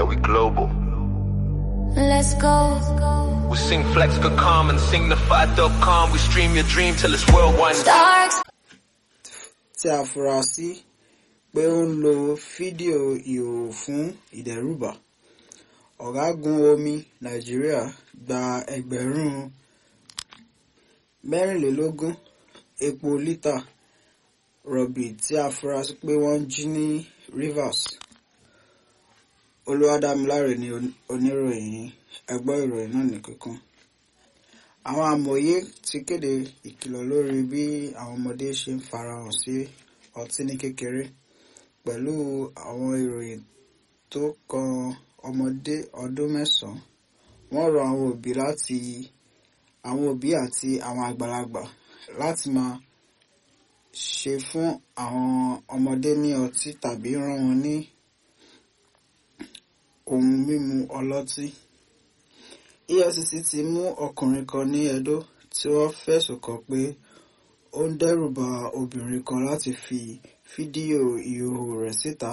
Yeah, we global. Let's go. We sing flex for calm and signify.com. We stream your dream till it's worldwide. Dark tí a fura sí pé ó ń lo fídíò ìhòòhò fún ìdẹ́rùbà ọ̀gágun omi nàìjíríà gba ẹgbẹ̀rún mẹ́rìnlélógún epo lítà rọ̀bì tí a fura sí pé wọ́n jí ní Rivers olúwadámiláre ni on- oníròyìn ẹgbọ́ ìròyìn náà ní kíkún àwọn amòye ti kéde ìkìlọ̀ lórí bí àwọn ọmọdé ṣe ń farahàn sí ọtí ní kékeré pẹ̀lú àwọn ìròyìn tó kan ọmọdé ọdún mẹ́sàn-án wọ́n rọ àwọn òbí láti àwọn òbí àti àwọn àgbàlagbà láti máa ṣe fún àwọn ọmọdé ní ọtí tàbí rán wọn ní ohun mímu ọlọ́tí. EFCC ti mú ọkùnrin kan ní Edo tí wọ́n fẹ̀sùn kàn pé ó ń dẹ́rùba obìnrin kan láti fi fídíò ìhòòhò rẹ̀ síta